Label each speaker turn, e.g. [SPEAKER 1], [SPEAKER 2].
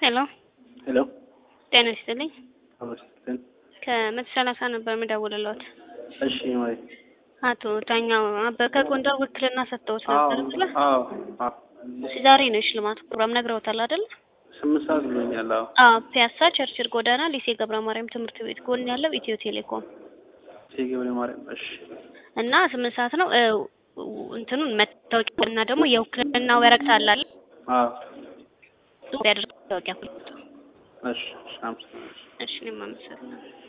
[SPEAKER 1] ሄሎ
[SPEAKER 2] ሄሎ
[SPEAKER 1] ጤና ይስጥልኝ።
[SPEAKER 2] አመስግን።
[SPEAKER 1] ከመቶ ሰላሳ ነበር የምደውልልዎት።
[SPEAKER 2] እሺ ማለት
[SPEAKER 1] አቶ ዳኛው አበበ ከጎንደር ውክልና ሰጥተውት ነበር ብለህ
[SPEAKER 2] አዎ አዎ
[SPEAKER 1] እሺ፣ ዛሬ ነው የሽልማቱ ፕሮግራም ነግረውታል አይደል?
[SPEAKER 2] ስምንት ሰዓት ብሎኛል። አዎ
[SPEAKER 1] አዎ፣ ፒያሳ ቸርችል ጎዳና ሊሴ ገብረ ማርያም ትምህርት ቤት ጎን ያለው ኢትዮ ቴሌኮም
[SPEAKER 2] ሴ ገብረ ማርያም። እሺ
[SPEAKER 1] እና ስምንት ሰዓት ነው እ እንትኑን መታወቂያ እና ደግሞ የውክልና ወረቀት አለ አይደል?
[SPEAKER 2] አዎ
[SPEAKER 1] ያደርግ መታወቂያ
[SPEAKER 2] እሺ እሺ አመሰግናለሁ።
[SPEAKER 1] እሺ እኔም አመሰግናለሁ።